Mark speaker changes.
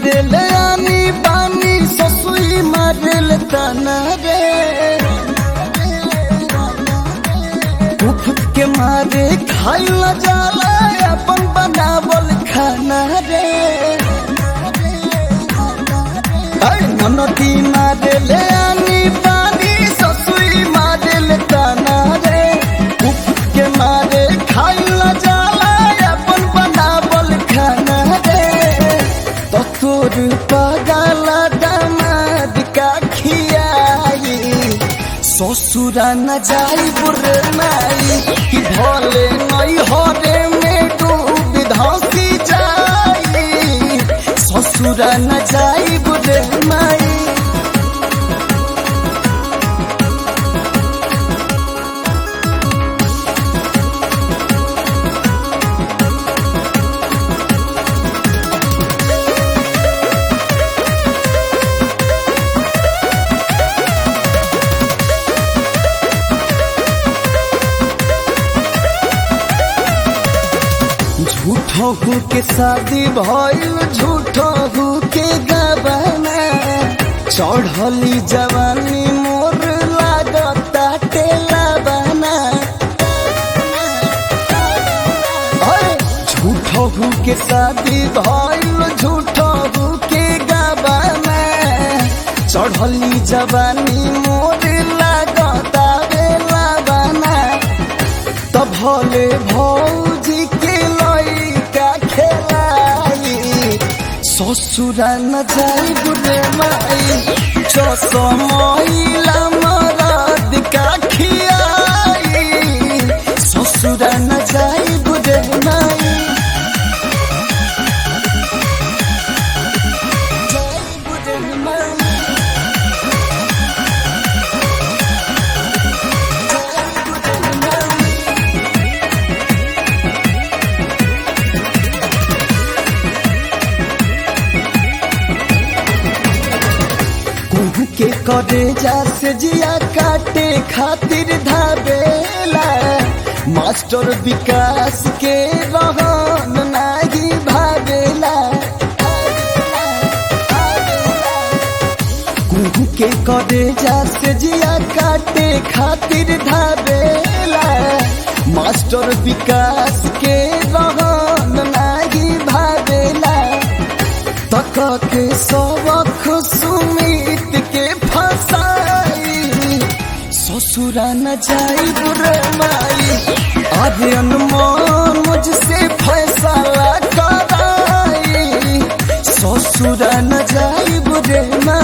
Speaker 1: मारेल आनी बानी ससुई मारेल ताना रे उफत के मारे खाइल जाला अपन बनावल खाना रे ऐ ननदी मारेल आनी बानी ससुई मारेल ताना रे उफत के मारे खाइल जाला अपन बनावल खाना रे तो तोर पगला दामाद का खियाई ससुरा न जाई बुरे माई कि भले नई हरे में डूब धसी जाई ससुरा न जाई बुरे माई झूठो हूँ के शादी भइल झूठो हूँ के गबना चढ़ली जवानी मोर लागता टेला बना अरे झूठो हूँ के शादी भइल झूठो हूँ के गबना चढ़ली जवानी मोर लागता बेला बना त भले भौजी के लइका खेलाई ससुरा न जाई बुढ़े माई चसमैला मरद का खियाई ससुरा न जाई बुढ़े माई जाई बुढ़े माई कुहू के करे जा से जिया काटे खातिर धाबेला मास्टर विकास के रहन नाही भावेला कुहू के करे जा से जिया काटे खातिर धाबेला मास्टर विकास के रहन नाही भावेला तक के सबक सुमित के फसाई ससुरा न जाई बुरे माई अरे अनमोल मुझसे फैसला कराई ससुरा न जाई बुरे माई